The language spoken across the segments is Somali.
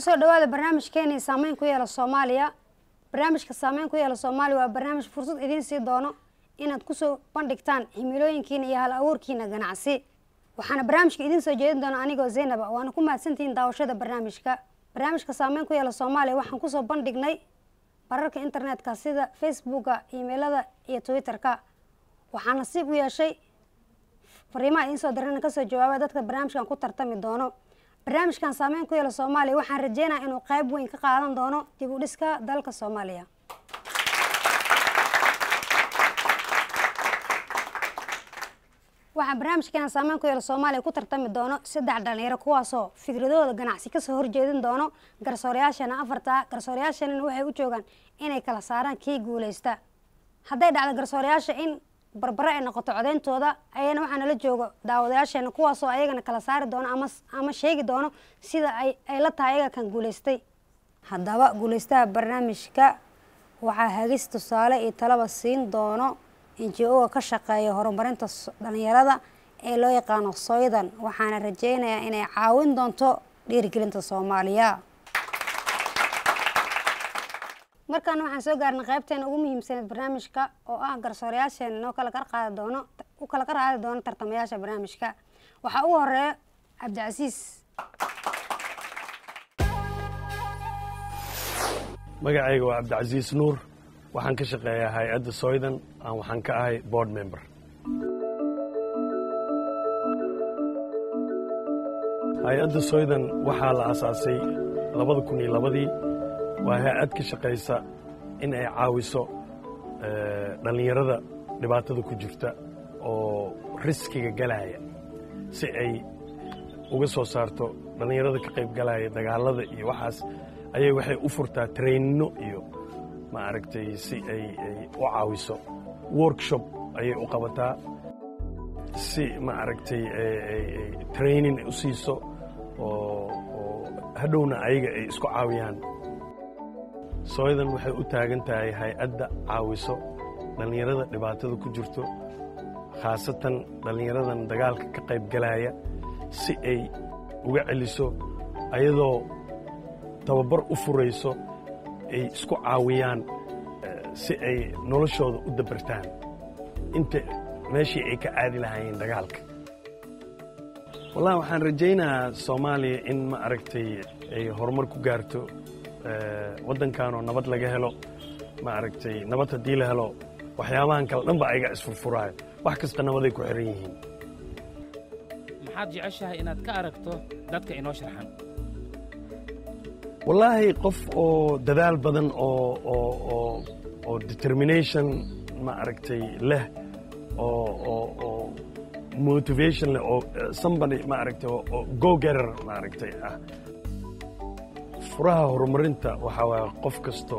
kusoo dhawaada barnaamijkeeni saameyn ku yeela soomaaliya barnaamijka saameyn ku yeela soomaaliya waa barnaamij fursad idiin sii doono inaad kusoo bandhigtaan himilooyinkiina iyo hal abuurkiina ganacsi waxaana barnaamijka idiin soo jeedin doona anigoo zaynaba waana ku mahadsantihiin daawashada barnaamijka barnaamijka saameyn ku yeela soomaaliya waxaan kusoo bandhignay bararka internetka sida facebooka imailada iyo twitter-ka waxaa nasiib u yeeshay fariimaha idiin soo dirana kasoo jawaaba dadka barnaamijkan ku tartami doono barnaamijkan saameyn ku yeela soomaaliya waxaan rajeynaya inuu qayb weyn ka qaadan doono dib u dhiska dalka soomaaliya waxaa barnaamijkeena saameyn ku yeela soomaaliya ku tartami doono saddex dhalinyaro kuwaasoo fikradooda ganacsi kasoo horjeedin doono garsoorayaashana afarta garsoorayaashanina waxay u joogaan inay kala saaraan kii guuleysta hadday dhacdo garsoorayaasha in barbare ay noqoto codeyntooda ayana waxaa nala joogo daawadayaasheena kuwaasoo ayagana kala saari doono ama ama sheegi doono sida ay ay la tahay ayaga kan guuleystay haddaba guuleystaha barnaamijka waxaa hagis tusaale iyo talaba siin doono inji-oga ka shaqeeya horumarinta dhalinyarada ee loo yaqaano soydan waxaana rajeynayaa inay caawin doonto dhiirigelinta soomaaliya markaana waxaan soo gaarnay qaybteena ugu muhiimsaneed barnaamijka oo ah garsoorayaasheena noo kala kar qaadi doono u kala ka qaadi doono tartamayaasha barnaamijka waxaa ugu horeeya cabdicasiis magacayga waa cabdicasiis nuur waxaan ka shaqeeyaa hay-adda soydan aan waxaan ka ahay board member hay-adda soydan waxaa la asaasay labada kun iyo labadii waa hay-ad ka shaqaysa in ay caawiso dhallinyarada dhibaatada ku jirta oo riskiga galaya si ay uga soo saarto dhallinyarada ka qayb galaya dagaalada iyo waxaas ayay waxay u furtaa trainino iyo ma aragtay si ay ay u caawiso workshop ayay u qabataa si ma aragtay training ay u siiso oo oo hadhowna ayaga ay isku caawiyaan sooydan waxay u taagan tahay hay-adda caawiso dhallinyarada dhibaatada ku jirto khaasatan dhallinyaradan dagaalka ka qayb galaya si ay uga celiso ayadoo tababar u furayso ay isku caawiyaan si ay noloshooda u dabartaan inta meeshii ay ka aadi lahaayeen dagaalka wallahi waxaan rajaynayaa soomaaliya in ma aragtay ay horumar ku gaarto waddankanoo nabad laga helo ma aragtay nabad haddii la helo waxyaabahan kale dhan ba ayaga isfurfuraayo wax kasta nabaday ku xiran yihiin maxaad jeceshahay inaad ka aragto dadka inoo sharxan wallaahi qof oo dadaal badan oo oo oo oo determination ma aragtay leh oo oo oo motivation leh oo somebody ma aragtay oo go getter ma aragtay ah furaha horumarinta waxaa waaya qof kasto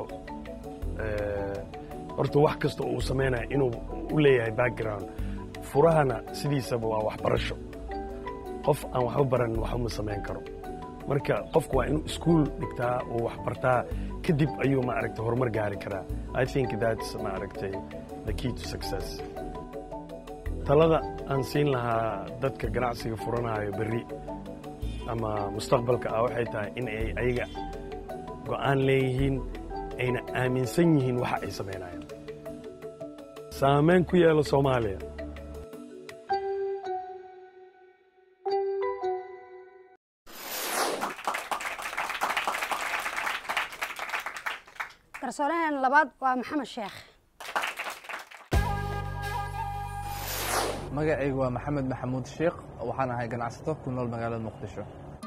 horta wax kasta uu samaynaya inuu u leeyahay background furahana sidiisaba waa waxbarasho qof aan waxba baran waxuma samayn karo marka qofku waa inuu iskuol dhigtaa uu wax bartaa kadib ayuu ma aragtay horumar gaari karaa i think that's ma aragtay the key to success talada aan siin lahaa dadka ganacsiga furanayo berri ama mustaqbalka ah waxay tahay in ay ayaga go'aan leeyihiin ayna aaminsan yihiin waxa ay samaynayaan saameyn ku yeelo soomaaliya garsooraheena labaad waa maxamed sheekh magacaygu waa maxamed maxamuud sheekh waxaan ahay ganacsato ku nool magaalada muqdisho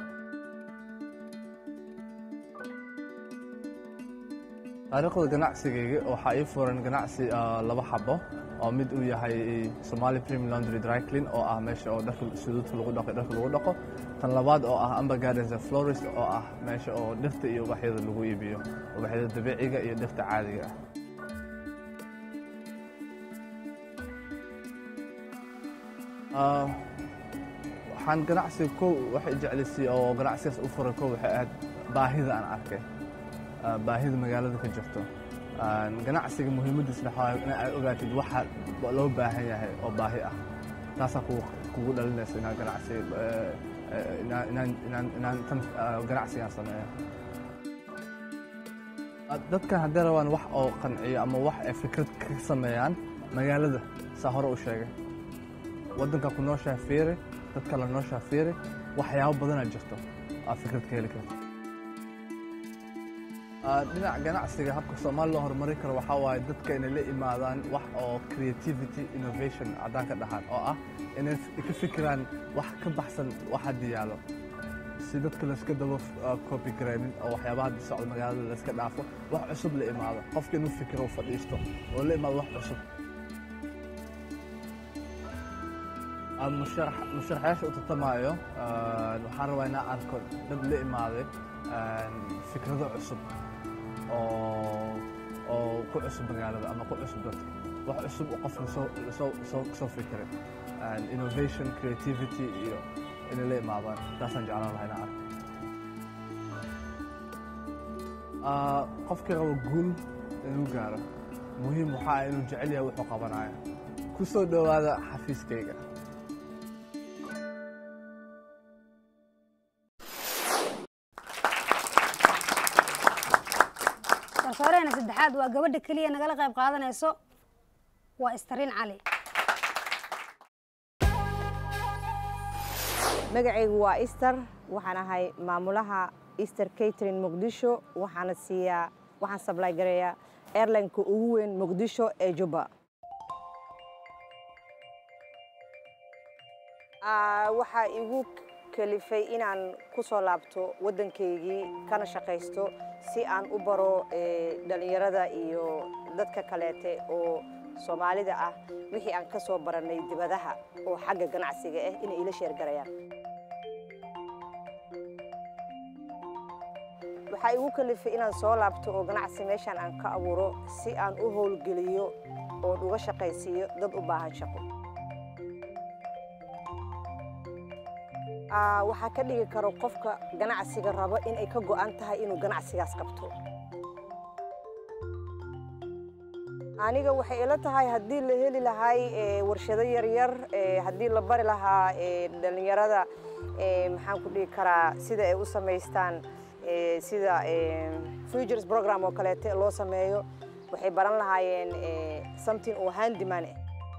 taariikhda ganacsigayga waxaa ii furan ganacsi laba xabo oo mid uu yahay somali premium laundry dryclean oo ah meesha oo dharka suduudka lagu dhaqo dharka lagu dhaqo tan labaad oo ah amber gardens and florist oo ah meesha oo dhirta iyo ubaxyada lagu iibiyo ubaxyada dabiiciga iyo dhirta caadiga ah waxaan ganacsiga kow waxay jeclisay oo ganacsigaas u furay kow waxay ahayd baahida aan arkay baahida magaalada ka jirto ganacsiga muhiimadiisna waxaa in aad ogaatid waxa loo baahan yahay oo baahi ah taasaa kugu dhalinaysa inaan ganacsi inaan tan ganacsigaan sameeyo dadkan hadday rabaan wax oo qanciyo ama wax ay fikrad ka sameeyaan magaalada saa hore u sheegay waddanka ku nooshaha fiiri dad kale nooshaha fiiri waxyaabo badanaa jirto aa fikrad ka heli karta dhinaca ganacsiga habka soomaali loo horumarin karo waxaa waaye dadka inay la imaadaan wax oo creativity innovation haddaan ka dhaxan oo ah inay ka fikiraan wax ka baxsan wax hadda yaalo si dadka layska daba copy garaynin oo waxyaabaha hadda socda magaalada layska dhaafo wax cusub la imaado qofka inuu fikiro u fadhiisto oo la imaado wax cusub musharaxyaasha u tartamaayo waxaan rabaa inaan arko dad la imaaday fikrado cusub oo oo ku cusub magaalada ama ku cusub dadka wax cusub oo qofka soo soo soo soo fikiray innovation creativity iyo inay la imaadaan taasaan jeclaan lahaa inaan arko qofkii rabo guul inuu gaaro muhiim waxaa ah inuu jecel yahay wuxuu qabanayo ku soo dhowaada xafiiskayga garsooreena saddexaad waa gabadha keliya nagala qayb qaadanayso waa istariin cali magacaygu waa easter waxaan ahay maamulaha easter catering muqdisho waxaana siiyaa waxaan sablay gareeyaa airlineka ugu weyn muqdisho ee jubba waxaa igu kalifay inaan ku soo laabto waddankaygii kana shaqaysto si aan u baro dhallinyarada iyo dadka kaleete oo soomaalida ah wixii aan ka soo barannay dibadaha oo xagga ganacsiga ah inay ila sheergarayaan waxaa igu kalifay inaan soo laabto oo ganacsi meeshaan aan ka abuuro si aan u howlgeliyo oon uga shaqaysiiyo dad u baahan shaqo waxaa ka dhigi karo qofka ganacsiga rabo inay ka go'an tahay inuu ganacsigaas qabto aniga waxay ila tahay haddii la heli lahay warshado yaryar haddii la bari lahaa dhallinyarada maxaan ku dhihi karaa sida ay u samaystaan sida futures program oo kaleete loo sameeyo waxay baran lahaayeen something oo handyman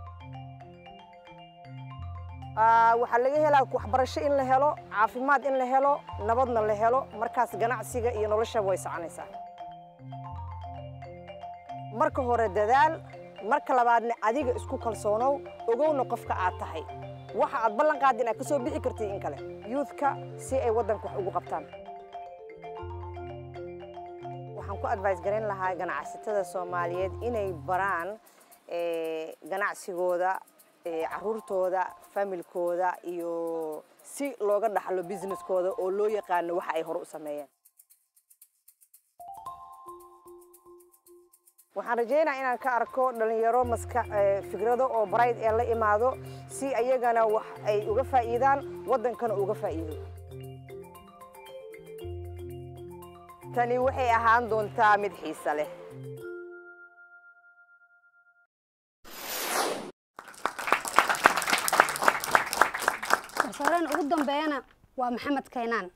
waxaa laga helaa waxbarasho in la helo caafimaad in la helo nabadna la helo markaas ganacsiga iyo noloshaba way soconaysaa marka hore dadaal marka labaadna adiga isku kalsoonow ogowna qofka aad tahay waxa aad ballan qaadda inaad ka soo bixi kartid in kale youthka si ay waddanka wax ugu qabtaan waxaan ku advice garayn lahaa ganacsatada soomaaliyeed inay baraan ganacsigooda caruurtooda familkooda iyo si looga dhaxlo businesskooda oo loo yaqaano waxa ay hore u sameeyeen waxaan rajaynaa inaan ka arko dhalinyaro maska fikrado oo bright ee la imaado si ayagana wax ay uga faa'iidaan waddankana uga faa'iido tani waxay ahaan doontaa mid xiise leh garsooreena ugu dambeeyana waa maxamed kaynaan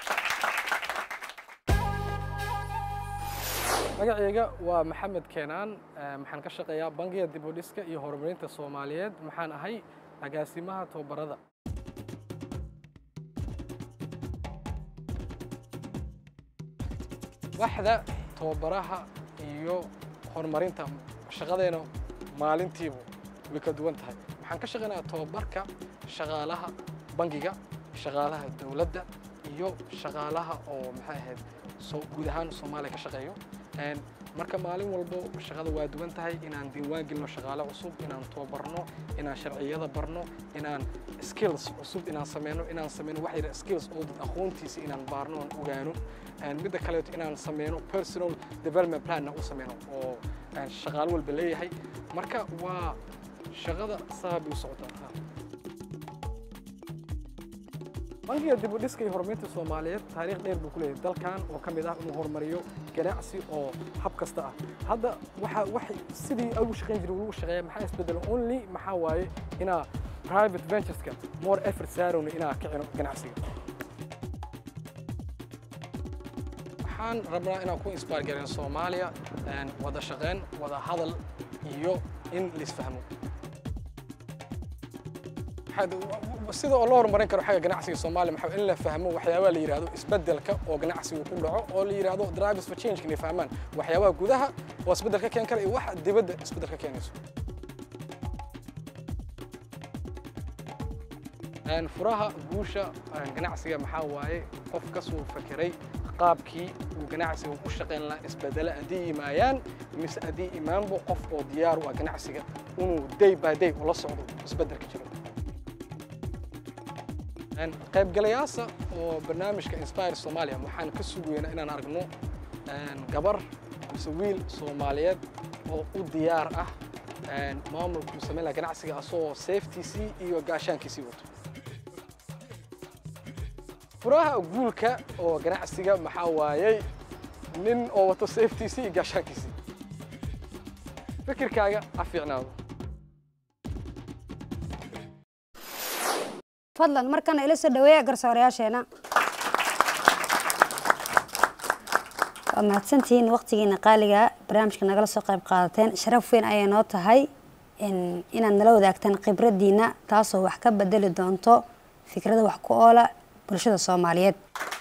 magacayga waa maxamed keenaan maxaan ka shaqeeyaa bangiga dib u dhiska iyo horumarinta soomaaliyeed maxaan ahay agaasimaha tababarada waxda tababaraha iyo horumarinta shaqadeena maalintiibu way ka duwan tahay waxaan ka shaqeynayaa tababarka shaqaalaha bangiga shaqaalaha dowladda iyo shaqaalaha oo maxay ahayd guud ahaan soomaaliya ka shaqeeyo marka maalin walbo shaqada waa duwan tahay inaan diiwaan gelino shaqaale cusub inaan tababarno inaan sharciyada barno inaan skills cusub inaan sameyno inaan sameyno wax yar skills oo dad aqoontiisa inaan baarno aan ogaano midda kaleeto inaan sameyno personal development planna u sameyno oo shaqaale walba leeyahay marka waa shaqada saabay u socotaa bangiga dib u dhiska iyo horumarinta soomaaliyeed taariikh dheer buu ku leeyahay dalkan oo ka mid ah inuu horumariyo ganacsi oo hab kasta ah hadda waxa wax sidii ugu shaqayn jiray lagu shaqeeya maxaa isbedelo only maxaa waaye inaa private ventureska more effort saarowna inaa kicino ganacsiga waxaan rabnaa inaan ku inspire gareyn soomaaliya een, wada shaqeyn wada hadal iyo in laisfahmo Waxaad- sida oo loo horumarin karo xagga ganacsiga soomaaliya maxaa in la fahmo waxyaabaha la yidhaahdo isbeddelka oo ganacsigu ku dhaco oo la yidhaahdo drivers for change inay fahmaan waxyaabaha gudaha oo isbeddel ka keeni kara iyo waxa dibadda isbeddel ka keenayso Een, furaha guusha een, ganacsiga maxaa waaye qof kasoo fakeray qaabkii uu ganacsiga u shaqayn lahaa isbedele haddii yimaayaan mise haddii imaanbo qof oo diyaar u ah ganacsiga inuu day by day ula socdo isbeddelka jiro Een, qaybgalayaasha oo barnaamijka inspire Somalia waxaan ka sugaynaa inaan aragno een, gabar mise wiil Soomaaliyeed oo u diyaar ah een, maamulka uu sameyn lahaa ganacsiga asagoo safetyisii iyo gaashaankiisii wato furaha guulka oo ganacsiga maxaa waayey nin oo wato safetyisii iyo gaashaankiisii fikirkaaga ha fiicnaado fadlan markana ila soo dhaweeya garsoorayaasheena waad mahadsantihiin waqtigiina qaaliga barnaamijka nagala soo qayb qaadateen sharaf weyn ayay noo tahay in- inaad nala wadaagtaan khibraddiina taasoo wax ka bedeli doonto fikrada wax ku oola bulshada soomaaliyeed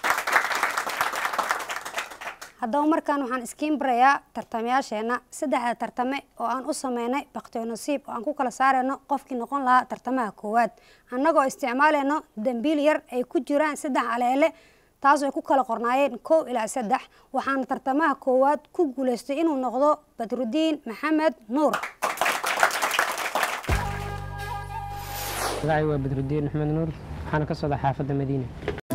haddaba markaan waxaan iskiin barayaa tartamayaasheena saddexda tartame oo aan u sameynay bakhtiyo nasiib oo aan ku kala saarayno qofkii noqon lahaa tartamaha koowaad annagoo isticmaalayno dambiil yar ay ku jiraan saddex aleele taasoo ay ku kala qornaayeen kow ilaa saddex waxaana tartamaha koowaad ku guulaystay inuu noqdo badrudiin maxamed nuur magacay waa badrudiin axmed nuur waxaana ka socda xaafadda madiina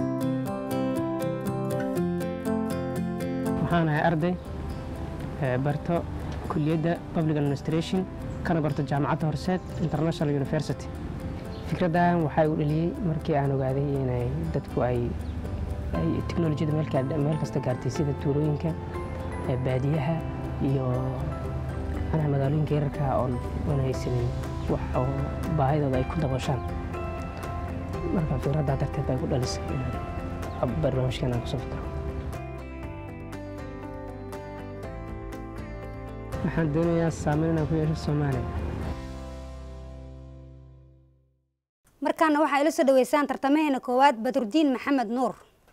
waxaan ahay arday ee, barto kuliyadda public administration kana barto jaamacadda horseed international university fikraddan waxaa u dhaliyey markii aan ogaaday inay dadku ay ay teknolojiyada meel ka- meel kasta gaartay sida tuulooyinka ee, baadiyaha iyo anaha magaalooyinka yararka oon oon haysanin wax oo baahidooda ay ku dabooshaan marka fikraddaa darteed bay ku dhalisay inaan barnaamijkan aan kusoo fikro waxaan doonayaa saameyn inaan ku yeesho soomaaliya markaana waxaa ila soo dhaweysaan tartamaheena koowaad badrudiin maxamed nuur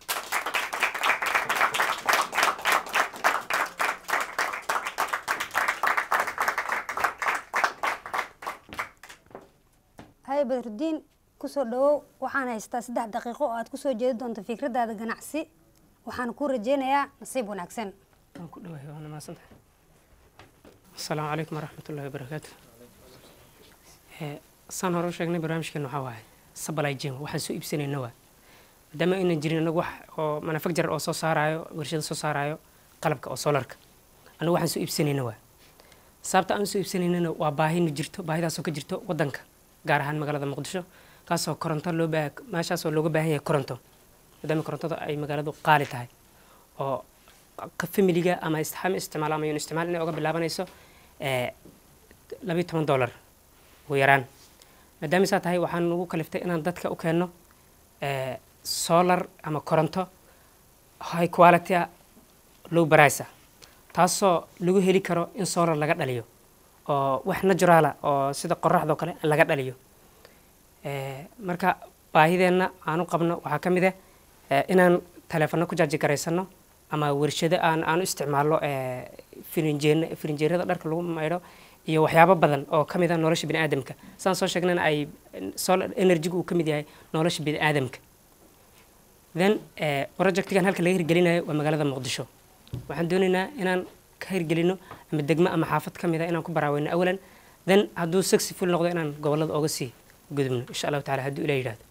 hay badrudiin kusoo dhawow waxaan haystaa saddex daqiiqo oo aad kusoo jeedi doonto fikradaada ganacsi waxaan kuu rajeynayaa nasiib wanaagsan waan ku dhawahay waana mahadsantahay asalaamu calaykum waraxmatullahi wabarakaatu Eh, saan hore u sheegnay barnaamijkeena waxaa waaye supply chain waxaan soo iibsanayna waa maadaama aynan jirin anagu wax oo manufacturer oo soo saarayo warshado soo saarayo qalabka oo solarka anagu waxaan soo iibsanayna waa sababta aan soo iibsanaynana waa baahina jirto baahidaasoo ka jirto wadanka gaar ahaan magaalada muqdisho kaasoo koronto loo baa meeshaasoo looga baahan yahay koronto maadaama korontada ay magaaladu qaali tahay oo ka familiga ama istixaam isticmaal ama yun isticmaal inay oga bilaabanayso eh, labiyo toban dollar ugu yaraan maadaama saa tahay waxaan ugu kaliftay inaan dadka u keenno eh, solar ama koronto high quality ah low price ah taasoo lagu heli karo in solar laga dhaliyo oo wax naturala oo sida qoraxdoo kale laga dhaliyo Eh, marka baahideenna aan u qabno waxaa ka mid ah eh, inaan taleefanno ku jaaji garaysano ama warshado aan aan u isticmaalno eh, firinjeen firinjeerada dharka lagu maydho iyo waxyaabo badan oo ka mid ah nolosha bini'aadamka saan soo sheegnana ay solar energy-gu uu ka mid yahay nolosha bini'aadamka then eh, projectigan halka laga hirgelinayo waa magaalada muqdisho waxaan doonaynaa inaan ka hirgelino ama degmo ama xaafad ka mid ah inaan ku baraaweyno awalan then hadduu successful noqdo inaan gobollada oga sii gudubno insha allahu taala hadduu ilah yidhahdo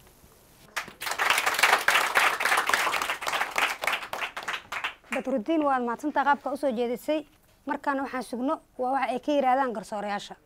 badrudiin waad mahadsantaa qaabka usoo jeedisay markaana waxaan sugno waa waxa ay ka yidhaahdaan garsoorayaasha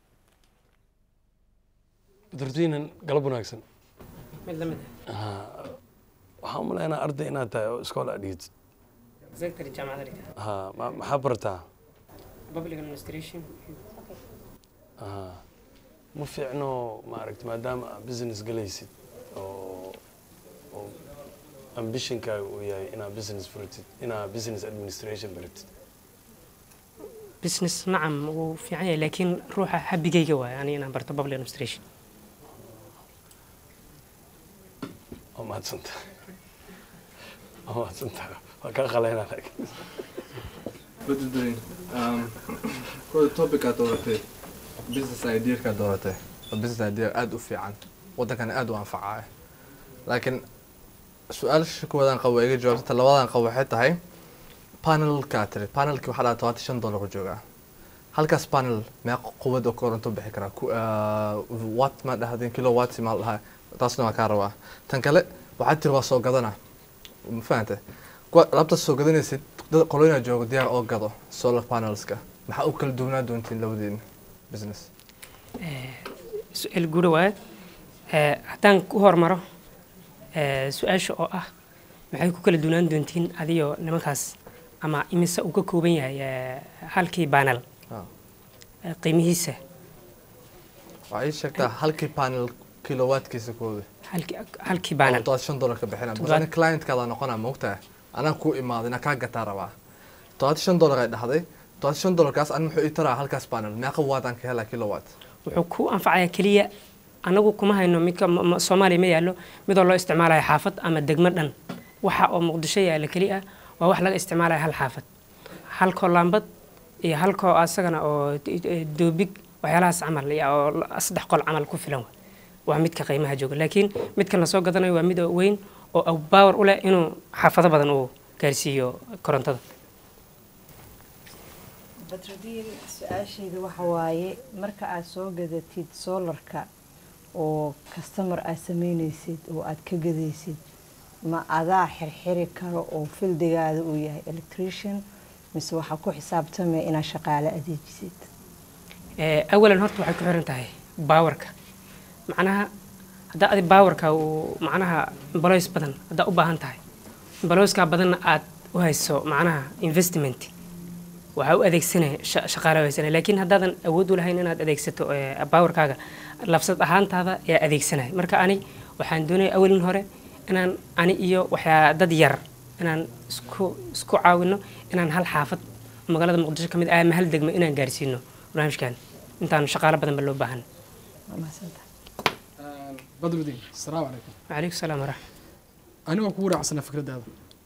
badrudiinan galab wanaagsan mid la mid waxaan u malaynaa arday inaad tahay oo iskool aad dhigid ah secretary jaamacadda dhigta ha ma- maxaa barataa public administration ha ma fiicno maaragta maadaama aad business galaysid oo oo ambitionkaaga uu yahay inaad business furatid inaad business administration baratid business nacam wuu fiican yahay laakiin ruuxa habigayga waaye aniga inaan barto public administration waa mahadsanta waa mahadsanta waa kaa qaleynaa laakiin badbadoyn kooda topicaad dooratay business ideakaa dooratay waa business idea aada u fiican waddankana aada u anfacaya laakiin su-aasha kuwaadaan qabo iga jawaabta ta labadan qabo waxay tahay panelkaa tiri panelki waxaa dhaha tobanti shan dollar ku joogaa halkaas panel meeqa quwad oo koronto bixi karaa ku wat ma dhahdeen kilo wat maa dhahaa taasna waa kaa rabaa tan kale waxaad tiri waa soo gadana ma fahante kuwa alaabta soo gadanaysid dad qoloyna jooga diyaar oo gado solar panelska maxaa u kala duwanaa doontiin labadiin business su-aal guudha waaye Eh, haddaan ku hormaro eh, su-aasha oo ah maxay ku kala duwanaan doontiin adiyo nimankaas ama imise uu ka kooban yahay eh, halkii banel Ah. eh, qiimihiisa waxaa ii sheegtaa halkii panel kilowattkiisa kooda halkii halkii banel todobaad shan dollar ka bixina Toddobaad- basani clientkaada noqonaa moogtaa anaa kuu imaaday inaa kaa gataa rabaa todobaad shan dollar ay dhahday todobaad shan dollarkaas ani muxuu ii taraa halkaas panel meeqa waadaan ka helaa kilowatt wuxuu ku anfacayaa keliya anagu kuma hayno midka m- m- soomaaliya ma yaallo midoo loo isticmaalayo xaafad ama degmo dhan waxa oo muqdisho yaalla keli ah waa wax laga isticmaalayo hal xaafad halkoo laambad iyo halkoo asagana oo d- d- doobig waxyaalahaas camal iyo oo la- saddex qol camal ku filan wa waa midka qiimaha jooga laakiin midkan lasoo gadanayo waa mid oo weyn oo power u leh inuu xaafado badan uu gaarsiiyo korontada batradiin su-aashayda waxa waaye marka aad soo gadatid soolarka oo kastamar aad sameynaysid oo aad ka gadaysid ma adaa xirxiri karo oo fildigaada uu yahay electrician mise waxaa ku xisaabtamaya inaad shaqaale adeejisid Eh, awalan horta waxay ku xiran tahay baawarka macnaha haddaa adi baawarka uu macnaha emboloys badan haddaa u baahan tahay emboloyskaa badanna aad u hayso macnaha investment waxaa u adeegsanaya sha- shaqaale u haysanaya laakiin haddaadan awood u lahayn inaad adeegsato eh, baawarkaaga labsad ahaantaada ayaa adeegsanaya marka ani waxaan doonaya awalin hore inaan ani iyo waxyaa dad yar inaan isku isku caawino inaan hal xaafad oo magaalada muqdisho ka mid ah ama hal degmo inaan gaarsiino barnaamijkan intaan shaqaale badanba loo baahan waa mahadsantahay badruddin asalaamu calaykum wacalaykum salaam waraxmat aniga kugu raacsana fikradaada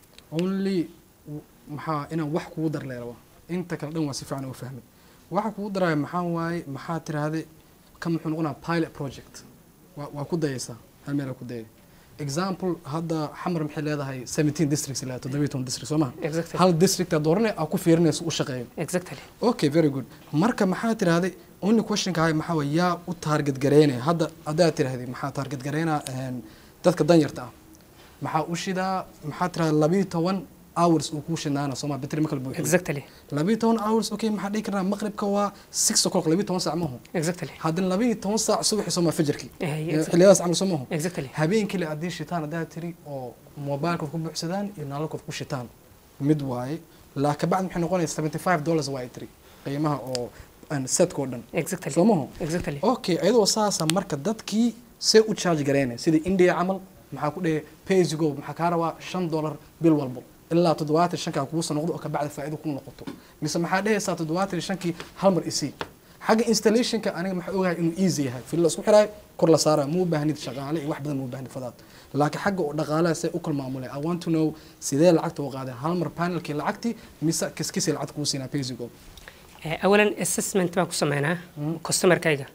only w- maxaa inaan wax kugu dar leeraba inta kale dhan waa si fiican uga fahmay waxa kugu daraya maxaa waaye maxaa tiraahday kan muxuu noqonaa pilot project waa waa ku dayaysaa hal meel ku dayay example hadda xamar maxay leedahay 17 districts ilaa 17 district soo maha Exactly. hal district aad dooranay aa ku fiirinaysa u shaqeeyo exactly okay very good marka maxaa tiraahday only questionka hay maxaa waye yaa u target gareynaya hadda haddaad tiraahday maxaa target gareynaa een, dadka danyarta ah maxaa u shidaa maxaa tiraahday labiyo toban hours uu kuu shinaana sooma batri ma kala buuxin exactly labiyo toban hours okay maxaa dhihi karnaa maqribka waa six o'clock labiyo toban saac maahu exactly haddana labiyo toban saac subaxi sooma fajirkii Eh, exactly. xilliyadaas camal soo maahu exactly habeenkii le haddii shitaan haddaad tiri oo mobilkood ku buuxsadaan iyo nalalkood ku shitaan mid waaye laa kabacdi maxay noqonaysa seventy five dollars waa ay tiri qiimaha oo aan setka oo dhan exactly soo maho exactly okay iyadoo saasa marka dadkii see u charge gareynaya sida india camal maxaa ku dhehey paysigo maxaa kaa rabaa shan dollar bil walbo ilaa toddobaatan shankaa kugu soo noqdo oo kabacdi faa'iido kuu noqoto mise maxaa dhehaysaa toddobaatan iyo shankii hal mar isii xagga installationka aniga maxaa ogahay inuu easy yahay fil la isku xiraay kor la saaraya muu baahnid shaqaale iyo wax badan muu baahnid fadaad laakiin xagga oo dhaqaalaha see u kala maamulay i want to know sidee lacagta u qaaday hal mar panelkii lacagtii mise kiskisii lacagta kuu siinaa paysigo Eh, awalan assessment baan ku sameynaa customerkayga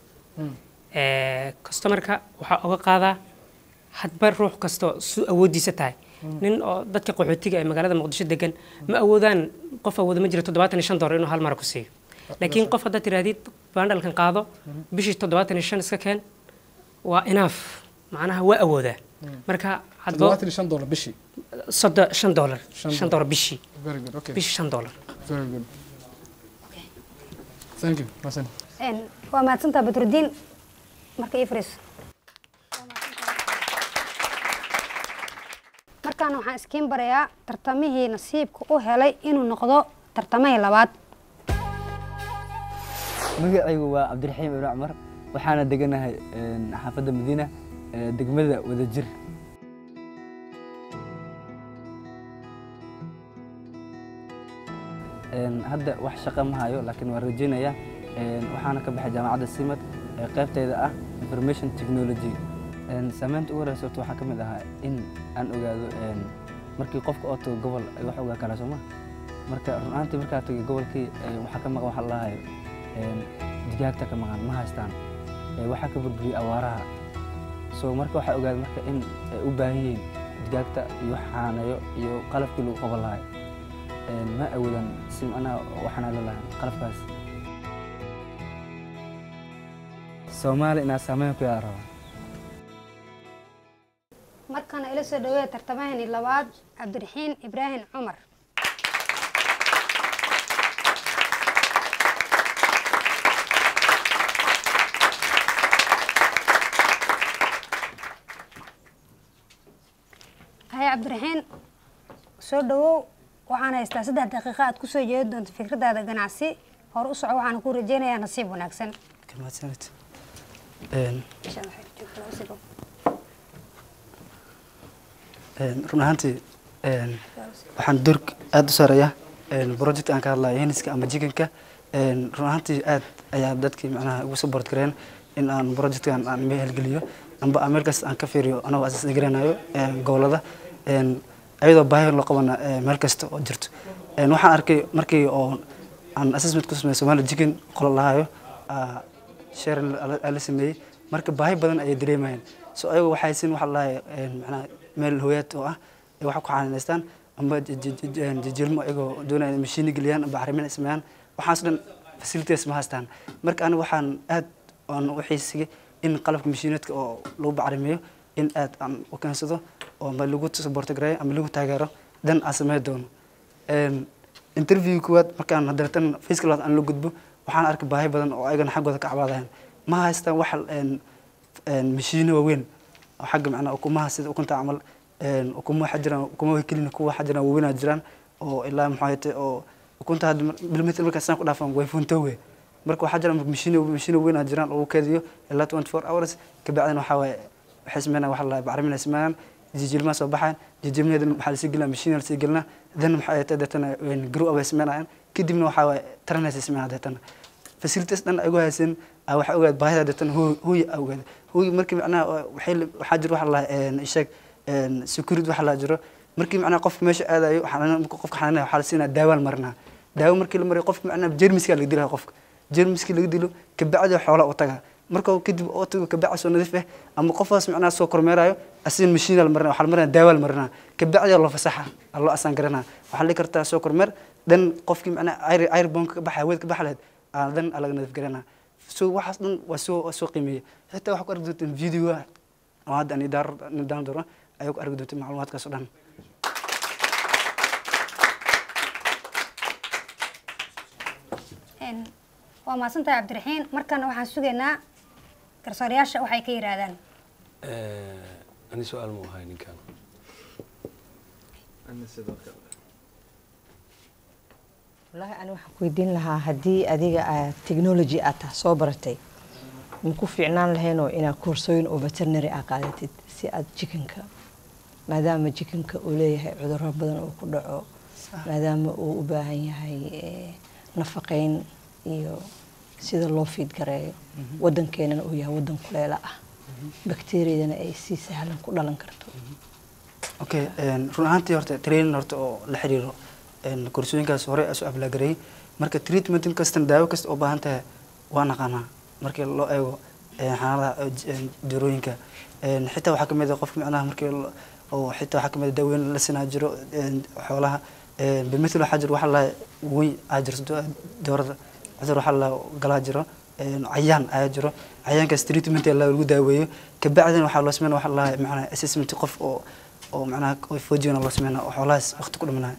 Eh, customerka waxaa uga qaadaa hadba ruux kastoo su awoodiisa tahay nin oo dadka qaxootiga ee magaalada muqdisho degan ma awoodaan qof awooda ma jiro toddobaatan iyo shan dollar inuu hal mara ku siiyo laakiin qof haddaad tirahdid bandhalkan qaado bishii toddobaatan iyo shan iska keen waa enough macnaha waa awoodaa marka hadba toddobaatan iyo shan dollar bishii soddon shan dollar Shan shan dollar bishii very good okay bishii shan dollar very good thank you Masan. Een, waa mahadsantaa badrudiin marka ii fariiso markaan waxaan iskiin barayaa tartamihii nasiibka u helay inuu noqdo tartamihii labaad magacaygu waa cabdiraxiim ibn cumar waxaana deganahay een, xaafadda madiina ee, degmada wadajir Een, hadda wax shaqo ma hayo laakiin waan rajeynaya Een, waxaana ka baxay jaamacadda simad ee qaybteeda ah information technology Een, saameynta ugu horeysa horta waxaa ka mid ahaa in aan ogaado een, markii qofka oo tago gobol ay wax ogaa kala sooma marka run ahaantii markaa tagay gobolkii ee, waxaa ka maqan waxa la lahayo digaagta ka maqan ma haystaan Ee, waxaa ka burburiyey awaaraha so marka waxaa ogaaday marka in ay u baahan yihiin digaagta iyo xaaneeyo iyo qalabkii lagu qaban lahay Een, ma awoodan si macnaha waxaana la lahaa qalabkaas soomaali inaa saameyn ku yaa rabaa markana ila soo dhaweeya tartamahani labaad cabdiraxiin ibraahim cumar haya cabdiraxiin soo dhawow waxaan haystaa saddex daqiiqo aad kusoo jeedi doonto fikradaada ganacsi hore u soco waxaan ku rajeynayaa nasiib wanaagsan mahadsanid Insha Allah, waxay joogtaa usigo. run ahaantii een, waxaan door aada u saareeyaa project aan ka hadlayo heniska ama jikanka run ahaantii aad ayaa dadkii macnaha ugu support gareen in aan projectkan aan meelgeliyo amba aan meel kasta aan ka fiiriyo anagoo asaas garanayo gobolada Een, ayadoo baahi loo qabana ee, meel kasta oo jirto Een, waxaan arkay markii oo aan assessment ku sameeyay Somali chicken qolo lahayo aa, share la- la sameeyey marka baahi badan ayay dareemayeen so ayagu waxay siin waxa lahaye macnaha meel hooyaad oo ah ay wax ku xanaanaystaan amba ji- ji- ji- een, jijilmo ayagoo doonaya inay mashiini geliyaan amba bacrimin ay sameeyaan waxaas dhan facilities ma haystaan marka aniga waxaan aad aan u xiisigay in qalabka mashiineedka oo lagu bacrimiyo in aad aan u keensado oo ma lagu support gareeyo ama lagu taageero dan aan sameyn doono Een, interview kuwaad markaan hadeertan fiiska labaad aan la gudbo waxaan arkay baahi badan oo ayagana xaggooda ka cabaadayaan ma haystaan wax een, een, mashiino waaweyn oo xagga macnaa ukumaha sida ukunta camal een, ukuma waxaa jiraan ukuma way kelina kuwa waxaa jiraan waaweynaa jiraan oo ilaa maxaa yate oo ukunta hadda mar- bilmeter markaa saan ku dhaafan way funtoowe marka waxaa jiraan mashiino mashiino weynaa jiraan oo lagu keediyo ilaa 24 hours kabacdina waxaa waaye waxay sameynayaan waxa la dhahaa bacrimin ay sameynayaan jijilmaa soo baxayan jijilmaheedana waxaa lasii gelinaa mashiin lasii gelinaa then maxaa yeete deetana grow up ay sameynayaan kadibna waxaa waaye taranaysay sameynaa deetana facilities dhan ay ugu haysan aa waxaa ogaad baahida deetana hooy aa ogaad hooy markii macnaha waxay la- waxaa jira waxa la dhahaa sheeg security waxa la jiro markii macnaha qofka meesha aadayo xanaan- marka qofka xanaanaya waxaa la siinaa daawaan marinaa daawo markii la mariyo qofka macnaha jermiska laga dilaya qofka jermiskii laga dilo kabacdi xoola u tagaa marka kadib oo tago kabacdi soo nadiif ah ama qofkaas macnaha soo kormeerayo asin mashiin la marinaa waxaa la marinaa daawa la marinaa kabacdi loo fasaxa aa loo asaan garanaa waxaa la dhihi kartaa soo kormeer dan qofkii macnaha air air bonka ka baxa hawada ka baxa lahayd aa dan aa laga nadiif garanaa so waxaas dhan waa soo waa soo qiimeeyey xitaa waxaa ku arki doontaan video oo hadda aan idaar nidaan doono ayaa ku arki doontaan macluumaadkaas oo dhan Een, waa mahadsantahay cabdiraxiin markana waxaan sugaynaa garsoorayaasha waxay ka yidhaahdaan ani su-aal mu ahay ninkan wallaahi ani waxaan ku weydiin lahaa haddii adiga aad technology aad tahay soo baratay ma ku fiicnaan lahaynoo inaad koorsooyin oo veterinary aa qaadatid si aad jikinka maadaama jikinka uu leeyahay cudurro badan oo ku dhaco maadaama uu u baahan yahay eh, nafaqeyn iyo sida loo fiid gareeyo wadankeenana uu yahay wadan kuleela ah bakteeriyadana ay si sahlan ku dhalan karto okay een, run ahaantii horta training horta oo la xiriiro een, koorsooyinkaas hore asu ablaagarayay marka treatment kastan daawo kasta oo baahan tahay waa naqaanaa markii loo eego een, xanaanada oo j- een, jirooyinka Een, xitaa waxaa kamid ah qofka macnaha markii lo- oo xitaa waxaa kamid ah daaweyn la sinaa jiro een, xoolaha Een, bimithil waxaa jiro waxaa la wey aa jirto doorada cudur waxaa la galaa jiro een, cayaan ayaa jiro cayaankaas treatment ee lagu daaweeyo kabacdina waxaa loo sameynaya waxaa la macnaha assessment qof oo oo macnaha foojigana loo sameynaya oo xoolahaas waqti ku dhimanaya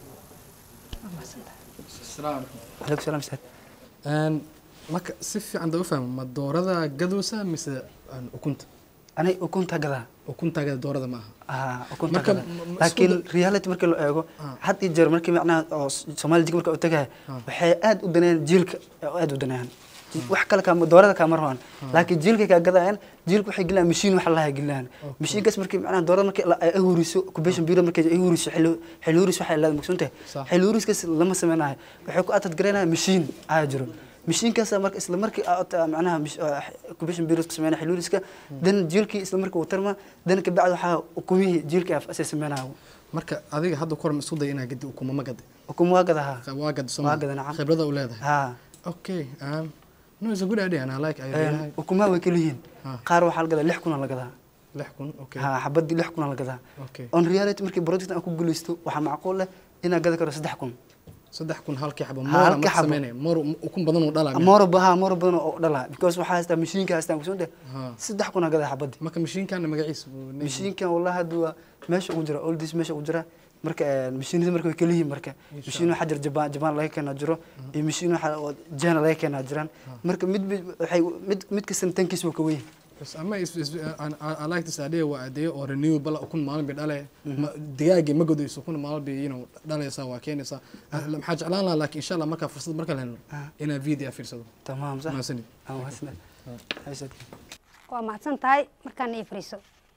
asalaamu calaykum calaykum salaam saad Een, marka si fiican daba fahmo ma doorada gadoosa mise een, ukunta ani ukunta gadaa ukuntaagada doorada ma aha ah ukunta Marka, gadaa ma- ma- laakiin isku reality markii loo eego Ah. had iyo jeer markii macnaha oo Soomaali jig marka u tagay Ah. waxay aad u danayaan jiilka oo aad u danayaan wax kale kaama doorada kaama rabaan laakiin jiilkay kaa gadayaan jiilka waxay gelinayaan mashiin wax laha gelinayaan mashiinkaas markii macnaha doorada markii la- ay huriso kubation bureau markii ay huriso xilli xilli huris waxay leedahay maqsuuntahay Sax. xilli huriskaas lama sameynayo waxay ku atad garaynayaan mashiin ayaa jiro mashiinkaas marka isla markii aad macnaha kubation bureau ku sameynaya xilli huriska dan jiilkii isla markii uu tarma dan kabacdi waxaa ukumihii jiilkii asay sameynayo marka adiga hadda ku hor ma isku day inaa gadi ukuma ma gadi ukuma waa gadaha waa gad waa gada nacam khibrada u leedahay ha okay um, no it's a good idea and I like I really like ukumaha way kala yihiin Ha. qaar waxaa la gadaa lix kuna la gadaa lix kun okay ha xabadii lix kuna la gadaa okay on reality markii project aan ku guuleysto waxaa macquul leh inaan gadi karo saddex kun saddex kun halkii xabo Ha, moora halkii ma xabo. sameynaya moor ukun badan uu dhalaa moro baha moro badan oo dhala because waxaa haystaa mashiinka haystaa kusunde Ha. saddex kuna gadaa xabadii marka mashiinkan magaciisa buu leeyahay. mashiinkan wallahi hadda waa meesha ugu jira oldis meesha ugu jira marka eh, mashiinada marka way kala yihiin marka mashiin waxaa jira jabaan jabaan laga keenaa jiro iyo mashiin waxaa oo jana laga keenaa jiraan marka mid mid waxay mid mid kasta tankiis waa ka weyn Yes, ama is, is, I, I, I like this idea waa idea oo renewable ah, ukun maalin bay dhalaya Ma- digaagii ma godayso ukun maalin bay you know, dhalaysaa waa keenaysaa Ah, maxaa jeclaan lahaa laakiin insha allah markaa fursad marka la helno inaan video fiirsado tamaam sax mahadsanid Ah, mahadsanid. Haysad. waa mahadsan tahay markaan ii fariiso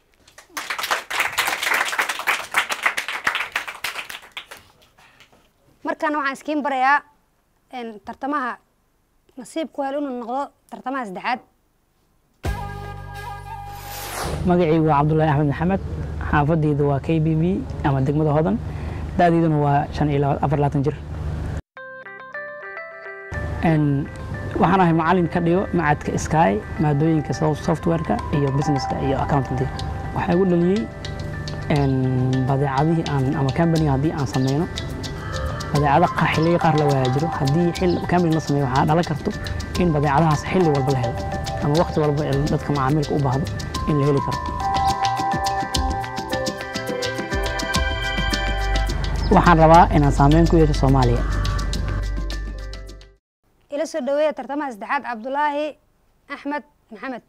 markaan waxaan iskiin barayaa een, tartamaha nasiibku hel inuu noqdo tartamaha saddexaad magacaygu waa cabdulaahi axmed maxamed xaafadaydu waa k b b ama degmada hodan da'dayduna waa shan iyo laba- afar labaatan jir Een, waxaan ahay macalin ka dhigo macadka sky maadooyinka soft- softwareka iyo businesska iyo accountancy waxaa igu dhaliyey een, badeecadihii aan ama company haddii aan sameyno badeecado qa- xilliyo qaar la waayaa jiro haddii xilli company la sameeyo waxaa dhalan karto in badeecadahaas xilli walba la helo ama waqti walba ee dadka macaamilka u baahdo in la heli karo waxaan rabaa inaan saameyn ku yeesho soomaaliya ila soo dhaweeya tartamaha saddexaad cabdulaahi axmed maxamed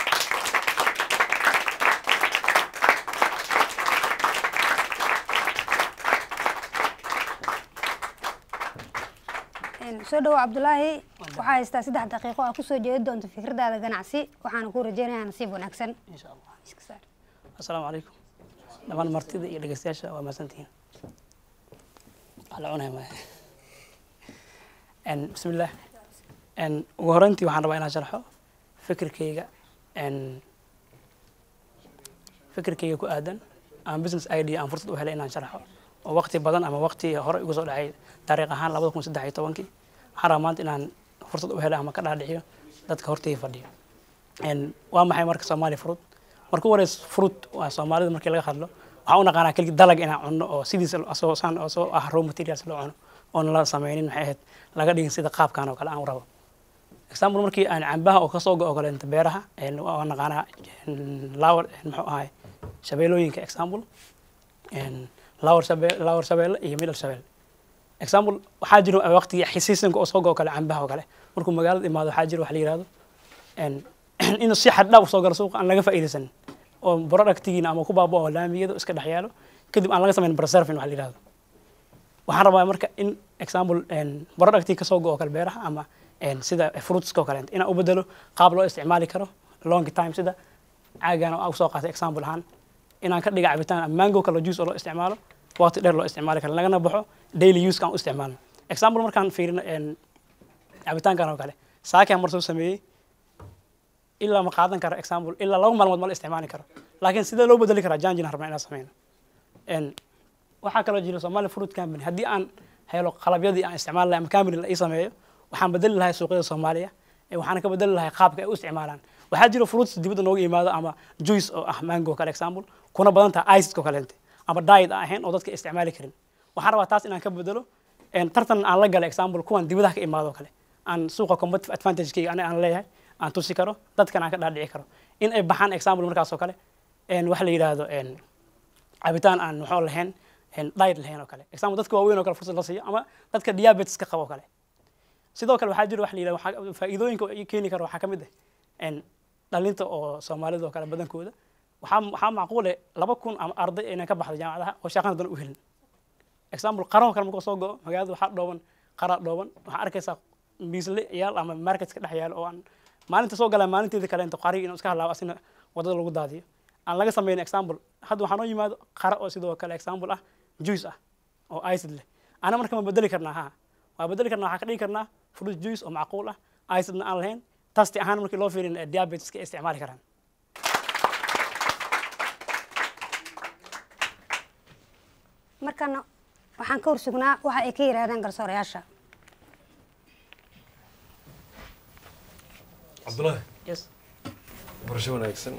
Een, soo dhawo cabdulaahi waxaa haystaa saddex daqiiqo aa kusoo jeedi doonto fikradaada ganacsi waxaana ku rajeynayaa nasiib wanaagsan insha allah Iska saar. asalaamu calaykum dhammaan martida iyo dhegeystayaasha waa mahadsantihiin waxaa la cunaya maya Een, bismillaah Een, ugu horreyntii waxaan rabaa inaan sharxo fikirkayga een, fikirkayga ku aadan ama business idea aan fursad u helay inaan sharxo oo waqti badan ama waqti hore igu soo dhacay taariikh ahaan labada kun saddex iyo tobankii waxaan rabaa maanta inaan fursad u helay ama ka dhaadhiciyo dadka hortayda fadhiyo Een, waa maxay marka soomaali fruit marka u horeys fruit waa soomaalida markii laga hadlo waxaan u naqaanaa keligi dalag inaan cunno oo sidiisa asoo saan asoo ah raw materials loo cuno oon la sameynin maxay ahayd laga dhigin sida qaabkan oo kale aan u rabo example markii aan cambaha oo kasoo go kale inta beeraha een, waa naqaanaa een, lawar een, muxuu ahay shabeelooyinka example een, lawar shabe- lawar shabeelle iyo middle shabeelle example waxaa jiro waqtigii xisiisanka oo soo go kale cambaha oo kale markuu magaalada imaado waxaa jiro wax la yihahdo een, inuu si xad dhaaf soo galo suuqa aan laga faa'iidaysan oo productigiina ama ku baabao laamiyada iska dhex yaalo kadib aan laga samayn preserving wax la yihahdo waxaan rabaa marka in example een, productii kasoo go oo kale beeraha ama een, sida fruitska oo kale inaan u bedelo qaab loo isticmaali karo long time sida caagan oo aan usoo qaatay example ahaan inaan ka dhiga cabitaan ama mango kale juice oo loo isticmaalo waqti dheer loo isticmaali karo lagana baxo daily use kaan u isticmaalno example markaan fiirino een, cabitaankan oo kale saakaan mar soo sameeyey ilaa ma qaadan karo example ilaa laba maalmood ma la isticmaali karo laakiin sidee loo bedeli karaa janjin rabnaa inaan sameyno Een, waxaa kaloo jira somali fruit company haddii aan helo qalabyadii aan isticmaali lahay ama company la ii sameeyo waxaan bedeli lahay suuqyada soomaaliya ee waxaana ka bedeli lahay qaabka ay u isticmaalaan waxaa jira fruits dibadda nooga yimaado ama juice oo ah mango kale example kuna badan tahay iced oo kaleente ama diet aan ahayn oo dadka isticmaali karin waxaan rabaa taas inaan ka bedelo een, tartan aan la gala example kuwan dibadaha ka imaado oo kale aan suuqa competitive advantagekeyga aniga aan leeyahay aan tusi karo dadkan aan ka dhaadhici karo in ay baxaan example markaas oo kale een, waxa la yidhaahdo een, cabitaan aan muxuu lahayn een, diet lahayn oo kale example dadka waaweyn oo kale fursad la siiyo ama dadka diabetes ka qabo oo kale sidoo kale waxaa jira wax la yidhahdo waxaa- faa'iidooyinka oo keeni karo waxaa ka mid ah een, dhalinta oo soomaalida oo kale badankooda waxaa waxaa macquule laba kun ama arday inay ka baxdo jaamacadaha oo shaqana dan u helin example qaran oo kale markuu soo go'o magaalada waxaa dhooban qaraa dhooban waxaa arkaysaa miisle yaal ama marketka dhex yaal oo aan maalinta soo galaa maalinteeda kale inta qari inuu iska halaabo asina wadada lagu daadiyo aan laga sameyn example hadda waxaa noo yimaado qara oo sidoo kale example ah juice ah oo iced leh ana marka ma bedeli karnaa ha waa bedeli karnaa waxaa ka dhigi karnaa fruit juice oo macquul ah icidna aan lahayn tasti ahaan markii loo fiirin eh, diabeteska ay isticmaali karaan markana waxaan ka horsugnaa waxa ay ka yidhaahdeen garsoorayaasha cabdulaahi yes barasho wanaagsan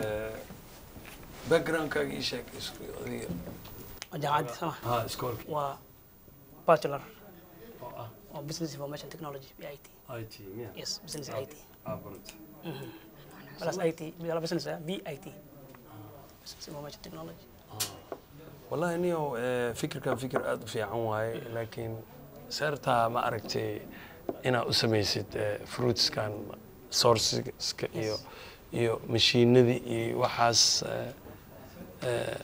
backgroundkaaga ii sheeg isku adiga oo jaamacadda sama ha iskoolka waa bachelor oo ah oo business information technology BIT i t miya yes business IT ah barata Mhm. plus IT bila business ah BIT business information technology wallahi niyow eh, fikirkan fikir aada u fiican waaye laakiin seertaa ma aragtay inaad u samaysid eh, fruitskan sourceska iyo iyo mashiinadii iyo waxaas eh, eh,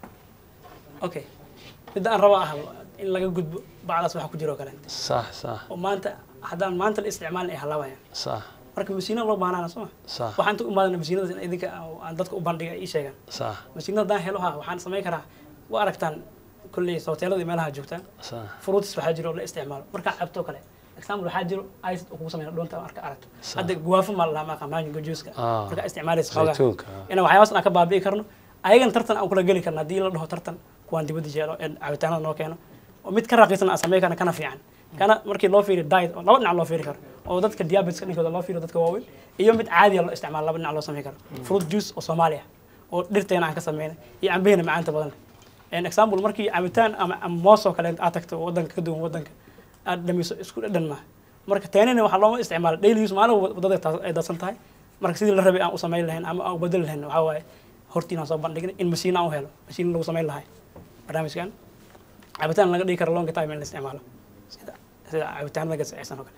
okay midda aan raba ah in laga gudbo bacdaas waxa ku jiro kale sax sax oo maanta haddaan maanta la isticmaalin ay halaabayaan sax marka masiinada loo baahnaana soo ma sax waxaan inta u imaadana masiinadaas in idinka aan dadka u bandhiga ii sheegaan sax masiinada haddaan helo ha waxaan samayn karaa waa aragtaan kolley hoteelada iyo meelaha joogtaan sax fruits waxaa jiro oo la isticmaalo markaa cabto kale example waxaa jiro ice oo kugu sameyn doonta marka aragto Sax. hadda guwaafo ma lahaa maaqa mango juice-ka Ah. markaa isticmaalaysa xoogaa Zaytuunka, ah. inaan waxyaabaas aan ka baabi'i karno ayagan tartan aan kula geli karno haddii la dhaho tartan kuwaan dibadda jeelo ee cabitaanada noo keeno oo mid ka raqiisan aan samayn karna kana fiican kana markii loo fiiriyo diet oo laba dhinac loo fiiri karo oo dadka diabeteska dhinkooda loo fiiriyo dadka waaweyn iyo mid caadiya loo isticmaalo laba dhinac loo samayn karo fruit juice oo soomaaliya oo dhirteena aan ka sameynay iyo cambeheena macaanta badan leh example markii cabitaan ama ama moos oo kale aad tagto oo wadanka ka duwan wadanka aad dhamiso isku dhadhan maaha marka teenina waxaa looma isticmaala daily use maalin walba wadada taas- ay dadsan tahay marka sidii la rabay aan u samayn lahayn ama aan u bedeli lahayn waxaa waaye hortiinaan soo bandhignay in masiin aan u helo masiin lagu samayn lahay barnaamijkan cabitaan laga dhigi karo long time in la isticmaalo sida sida cabitaanada gasacaysan oo kale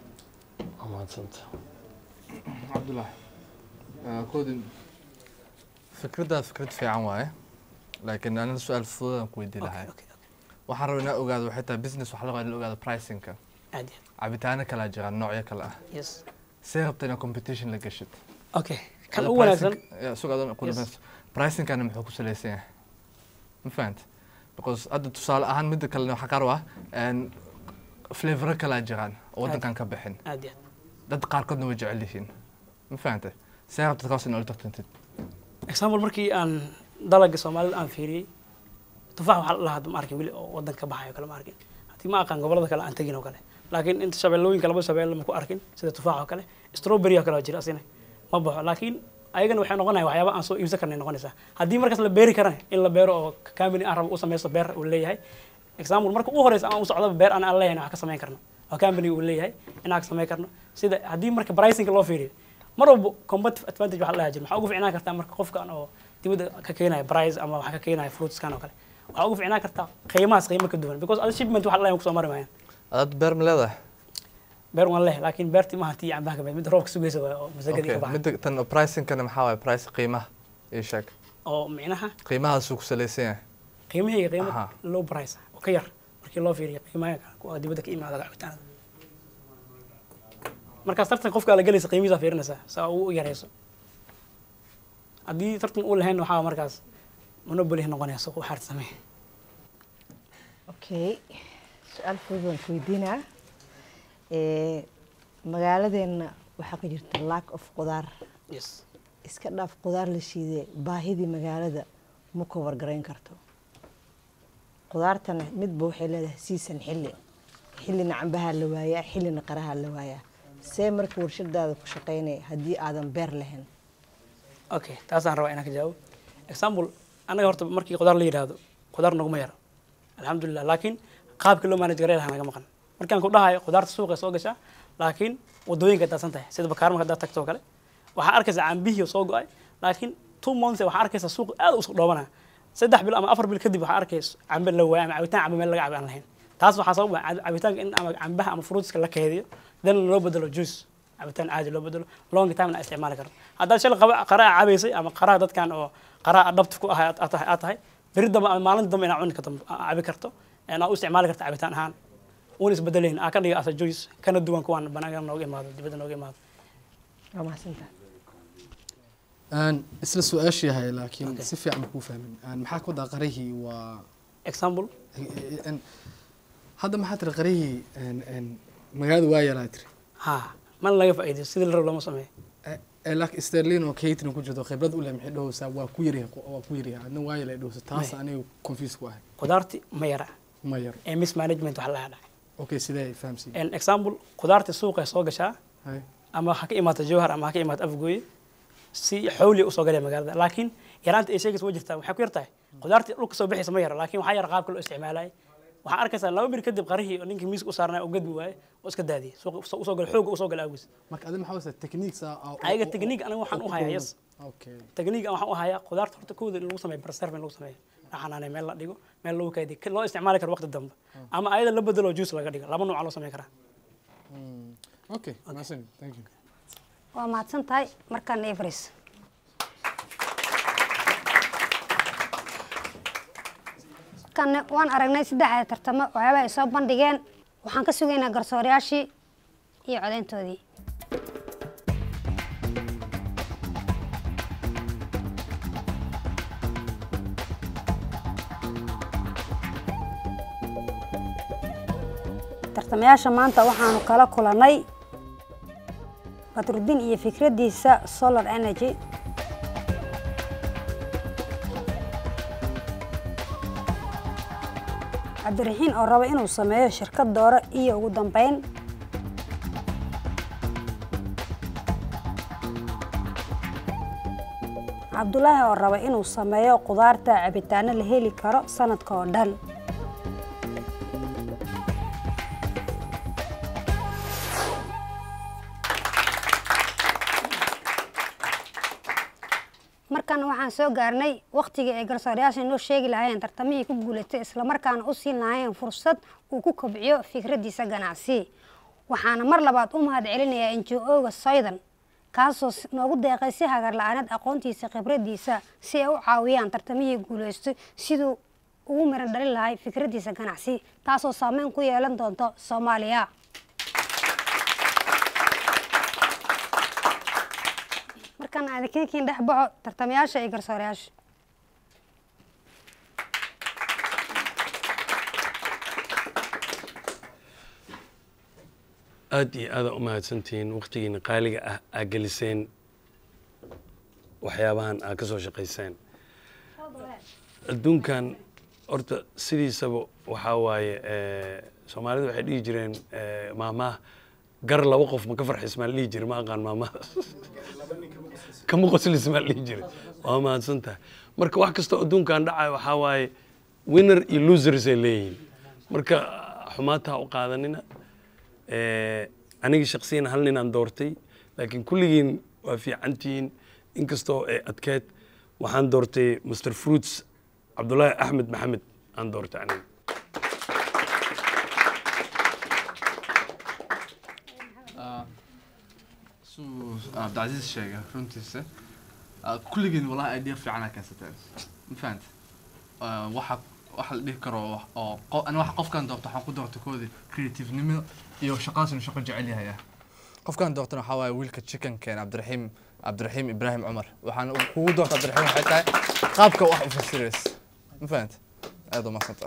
waa mahadsanta cabdullah koodin fikraddaa fikrad fiican waaye laakiin anina su-aal fududaan ku weydiin lahay waxaan rabaa inaa ogaado waxay tahay business waxaa laga in la ogaado pricingka aad iyo cabitaano kalaa jira noocyo kale ah aad yes see rabta inaa competition la gashid okay kan Ada ugu wanaagsan pricing- ya, suga adoon ku Yes. dhamaysto. pricingkana muxuu ku salaysan yahay ma fahanta because hadda tusaale ahaan midda kalena waxaa qaar u ah een, flavoro kalaa jiraan oo waddankan ka bixin aad iyo dad qaarkoodna way jecel yihiin ma fahanta see rabta kaas in ula tartantid example markii aan dalaga soomaalida aan fiiriyey tufaax waxaa la lahaa ma arkin weli oo wadan ka baxayo kale ma arkin haddii ma aqaan gobolada kale aan tegin oo kale laakiin inta shabeellooyinka laba shabeelle ma ku arkin sida tufaax oo kale strawberry oo kale oo jira asina ma baxo laakiin ayagana waxay noqonaya waxyaaba aan soo iibsan karnay noqonaysaa haddii markaas la beeri karana in la beero oo company aan rabo u sameysto beer uu leeyahay example marka ugu horeysa aan u socdaba beer aan aan leeyahay wax ka samayn karno oo company uu leeyahay inaan ka samayn karno sida haddii marka pricing loo fiiriyo mar walba competitive advantage waxa la dhaha jira maxaa ugu ficnaan kartaa marka qofkan oo dibadda ka keenaya price ama waxa ka keenaya fruitskan oo kale waxaa ugu ficnaan kartaa qiimahaas qiimo ka duwan because ada shipment waxa la dhahay kusoo mari maayaan adaad beer ma leedahay beer waan leh laakiin beertii maaha tii cambaha ka mid mid roobka sugaysa waay oo masagadii Okay, ka baxay midda tan pricingkana maxaa waaye price qiimaha ii sheeg oo micnaha qiimahaasuu ku salaysan yahay qiimahayga qiimo Aha. low price ah oo ka yar markii loo fiiriyo qiimaha kuwa dibadda ka imaada cabitaanada markaas tartan qofka la gelaysa qiimihiisa fiirinaysaa saa uu u yareyso haddii tartan uu lahayn waxaa markaas monopoly noqonaya suuq waxaad samee okay su-aal fudud waan ku weydiinaa Eh, magaaladeenna waxaa ka jirta lack of qudaar yes iska dhaaf qudaar la shiidee baahidii magaalada ma cover garayn karto qudaartana midba waxay leedahay season xilli xillina cambaha la waayaa xillina qaraha la waayaa see marka warshadaada ku shaqaynaya haddii aadan beer lahayn okay taasaan rabaa inaan ka jawaabo example annaga horta markii qudaar la yidhaahdo qudaar naguma yaro alxamdulilah laakiin qaabkii loo manage gareyn lahaa naga maqan markaan ku dhahayo qudaarta suuqa soo gashaa laakiin wadooyinka daadsan tahay sida bakaarma haddaad tagto oo kale waxaa arkaysaa cambihii oo soo go-ay laakiin two months waxaa arkaysaa suuq aad u isku dhoobanaya saddex bil ama afar bil kadib waxaa arkaysa cambe la waaya ama cabitaan cambe meel laga cabi aan lahayn taas waxaa sabab ah cabitaanka in ama cambaha ama fruitska la keediyo then loo bedelo juice cabitaan caadi loo bedelo long time na isticmaali karno haddaad shalay qaba qaraa cabaysay ama qaraa dadkan oo qaraa adhabt ku ahay aad tahay beri dambe ama maalin dambe inaad cuni karto cabi karto inaad u isticmaali karto cabitaan ahaan uun isbedelayn aa ka dhiga asa joyce kana duwan kuwaan banaanka nooga imaado dibadda nooga imaado waa mahadsantahay aan isla su-aashii yahay laakiin si fiican ma kuu fahmin aan maxaa ku daa qarihii waa example Een, hadda maxaa tiri qarihii een, een, magaalada waa yalaa tiri ha mana laga faa'iidayo sidii la rabo lama sameeyo ee laakiin sterlin oo catering ku jirto khibrad u leh maxay dhahaysaa waa ku yaryahay waa ku yaryahay adna waa yalay dhahaysa taas May. aniga confuse ku ahay qudaarti ma yara ma yar ee mismanagement wax laga dhacay okay sidee ay fahamsiin En example qudaarti suuqa soo gashaa Hay. ama ha ka imaato jowhar ama ha ka imaato afgooye si xawli usoo galaya magaalada laakiin yaraanta ay sheegaysa waa jirtaa waxay ku yartahay qudaartii dhulka soo bixaysa ma yara laakiin waxaa yara qaabka loo isticmaalay waxaan arkaysaa laba bir kadib qarihii oo ninkii miiska u saarnaa oo gadbi waaye oo iska daadiyay suuqa usoo- usoo gala xooga usoo gala awgiis marka adina maxaa wasa techniques ah oo- ayaga oo- technique aniga waxaan oo u ku hayaa kooban. yes okay technique waxaan u hayaa qudaarta horta kooda in lagu sameeyo preserve in lagu sameeyo la xanaanay meel la dhigo meel lagu kaydiyo ka- loo isticmaali karo waqti dambe ama ayada la bedelo juice laga dhigo laba nooc loo sameyn karaa okay mahadsan thank you waa mahadsan tahay markaan everis kan waan aragnay saddexda tartamo waxyaaba ay soo bandhigeen waxaan ka sugaynaa garsoorayaashii iyo codeyntoodii tartamayaasha maanta waxaanu kala kulannay badruddin iyo fikraddiisa solar energy cabdiraxiin oo raba inuu sameeyo shirkad dooro iyo ugu dambeyn cabdulaahi oo raba inuu sameeyo qudaarta cabitaano la heli karo sanadka oo dhan markan waxaan soo gaarnay wakhtigii ay garsoorayaasha inoo sheegi lahaayeen tartamihii ku guulatay islamarkaana u siin lahaayeen fursad uu ku kobciyo fikraddiisa ganacsi waxaana mar labaad u mahad celinayaa njo-oga soydan kaasoo s- noogu deeqay si hagar la-aanad aqoontiisa khibraddiisa si ay u caawiyaan tartamihii guulaystay siduu ugu miran dhalin lahay fikraddiisa ganacsi taasoo saameyn ku yeelan doonto soomaaliya markaan aadinkiin dhex baxo tartamayaasha iyo garsoorayaasha aad iyo aada u mahadsantihiin wakhtigiina qaaliga ah aa geliseen waxyaabahan aa ka soo shaqayseen adduunkan horta sidiisaba waxaa waaye eh, soomaalidu waxay dhihi jireen eh, maamaha gar laba qof ma ka farxis maa la dhihi jira ma aqaan maamahadaas kama qoslis maa la dhihi jira waa mahadsan tahay marka wax kastoo adduunkan dhacayo waxaa waaye winner iyo losers ay leeyihiin marka xumaata ha u qaadanina Eh, aniga shaksiyan hal nin aan doortay laakiin kulligiin waa fiicantihiin inkastoo ay adkeed waxaan doortay mr fruits cabdulaahi axmed maxamed aan doortay aniga suu cabdicasiis sheegay runtiisa ah, kulligiin walahi idea fiicana keensateen ma fahanta waxa waxa la dhihi karo wax- oo qo- ani waxa qofkan doorto waxaan ku doortay koodii creativenimo iyo shaqadaas inuu shaqo jecel yahay ah qofkan doortana waxaa waaye wiilka chickenkeen cabdiraxiim cabdiraxiim ibraahim cumar waxaan kugu doorta cabdiraxiim waxay tahay qaabka wax u fasirays ma fahanta aad u mahadsanta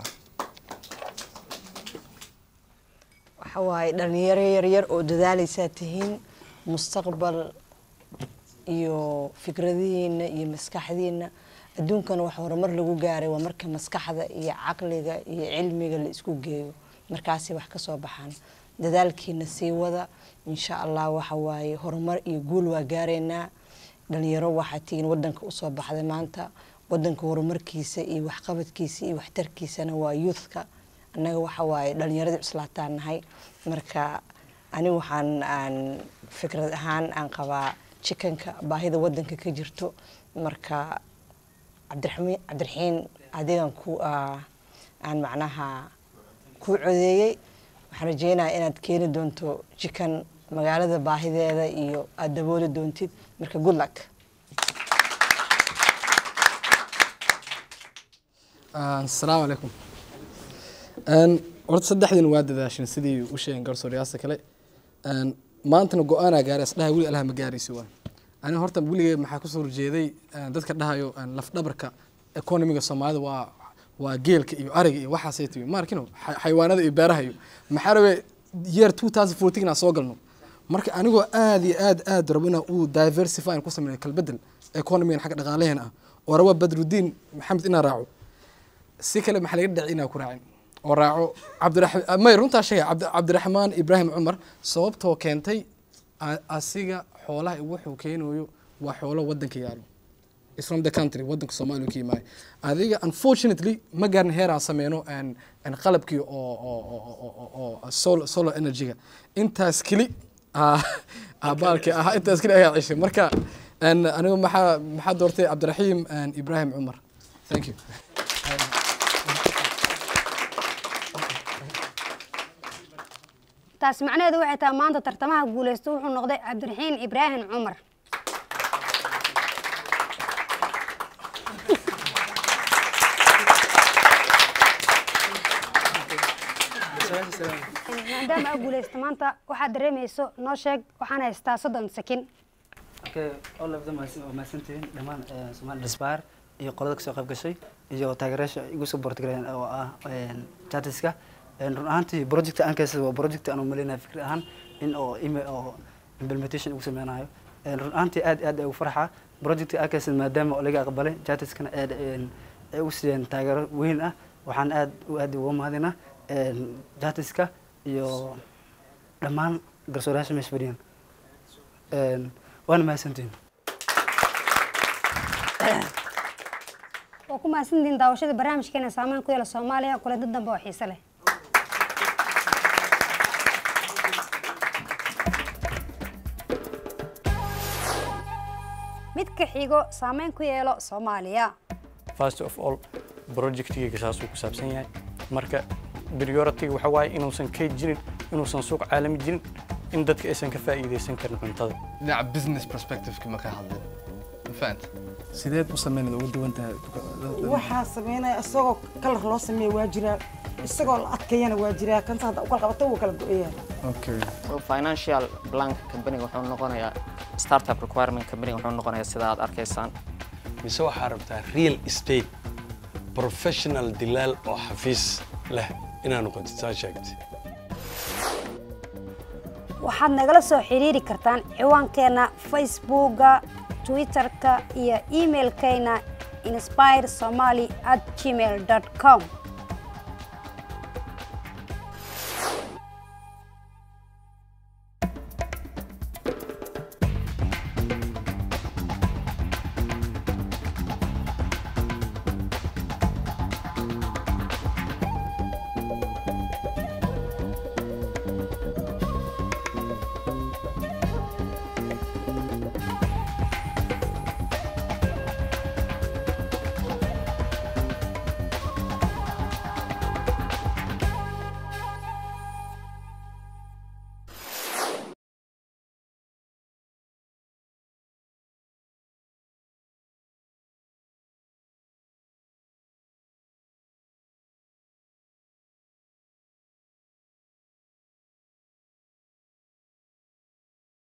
waxa waaye dhalinyaro yaryar oo dadaalaysaa tihiin mustaqbal iyo fikradihiina iyo maskaxdiina adduunkana wax horumar lagu gaaray waa marka maskaxda iyo caqliga iyo cilmiga la isku geeyo markaasay wax ka soo baxaan dadaalkiina sii wada insha allah waxa waaye horumar iyo guul waa gaaraynaa dhalinyaro waxaa tihiin wadanka usoo baxday maanta wadanka horumarkiisa iyo waxqabadkiisa iyo waxtarkiisana waa youthka annaga waxa waaye dhalinyaradii cuslaataan nahay marka ani waxaan aan fikrad ahaan aan qabaa jikanka baahida wadanka ka jirto marka cabdiraxmiin cabdiraxiin adigan ku ah, aan macnaha ku codeeyey waxaan rajeynayaa inaad keeni doonto jikan magaalada baahideeda iyo aada dabooli doontid marka good luck asalaamu calaykum Een, horta saddexdiin waa dadaashin sidii u sheegeen garsooryaasha kale Een, maantana go-aanaa gaaray asdhaha weli alaha ma gaaraysi waa aniga horta weligay maxaa kusoo horjeeday een, dadka dhahayo een, lafdhabarka economiga soomaalida waa waa geelka iyo ariga iyo waxaasay tihi ma arkino xa- xayawaanada iyo beeraha iyo maxaa rabe year 2014 inaan soo galno marka anigoo aad iyo aad aad rabo inaan uu diversify ku sameeyo kalbedel economigan xagga dhaqaalaheena ah oo raba badrudiin maxamed inaan raaco si kale maxaa laga dhacay inaan ku raacin oo raaco cabdiraxmaan may runtaa sheegay cabdi- cabdiraxmaan ibraahim cumar sababtoo keentay a- asiga xoolaha iyo wuxuu keenayo waa xoolo wadanka yaalo is from the country wadanka soomaaliya ka yimaaya adiga unfortunately ma gaarin heer aan sameyno een- een qalabkii oo oo oo oo- oo oo sol- solar energy-ga intaas keli aa- aa baalkii ahaa intaas keli ayaa ceshay marka een, anigu maxaa maxaa doortay cabdiraxiim een, ibraahim cumar thank you taas macnaheedu waxay tahay maanta tartamaha guulaysta wuxuu noqday cabdiraxiin ibraahim cumar maadaama aa guulaysta maanta waxaad dareemayso noo sheeg waxaan haystaa soddon sakin okay all of them waa mahadsantihiin dhammaan eh, Somali Disbar iyo qolada kasoo qayb gashay iyo taageerayaasha igu soo bortgaleen oo ah chatiska run ahaantii project aan kaysay waa project aan u maleynayo fikri ahaan in oo email oo implementation ugu sameynayo Eh, run ahaantii aad aad ay ugu farxa project aan kaysay maadaama oo laga aqbalay chatiskana aad een, ay u siiyeen taageero weyn ah waxaan aad u aad uga mahadinaa chatiska iyo dhammaan garsoorayaasha meesha fadhiyaan Een, waana mahadsantihiin waa ku mahadsantihiin daawashada barnaamijkeena saameyn ku yeela soomaaliya kulanti dambe oo xiise leh mid ka xigo saameyn ku yeelo soomaaliya first of all projectgayga saasuu ku saabsan yahay marka priority waxa waaye inuusan kayd jirin inuusan suuq caalami jirin in dadka aysan ka faa'iidaysan karin cuntada dhinaca business perspective-ka ma ka hadlin ma fahanta sideed u sameynad ugu duwan tahay waxaa sameynaya isagoo kalar loo sameeya waa jiraa isagoo la adkeeyana waa jiraa kanta hadda ukala qabato wuu kala go-ayaa okay financial plan company wuxuu noqonayaa startup requirement company wuxuu noqonayaa sida aad arkaysaan mise waxaa rabtaa real estate professional dilaal oo xafiis leh inaa noqotid saa sheegtay waxaad nagala soo xiriiri kartaan ciwaankeena facebooka twitterka iyo emailkeena inspire somali at gmail com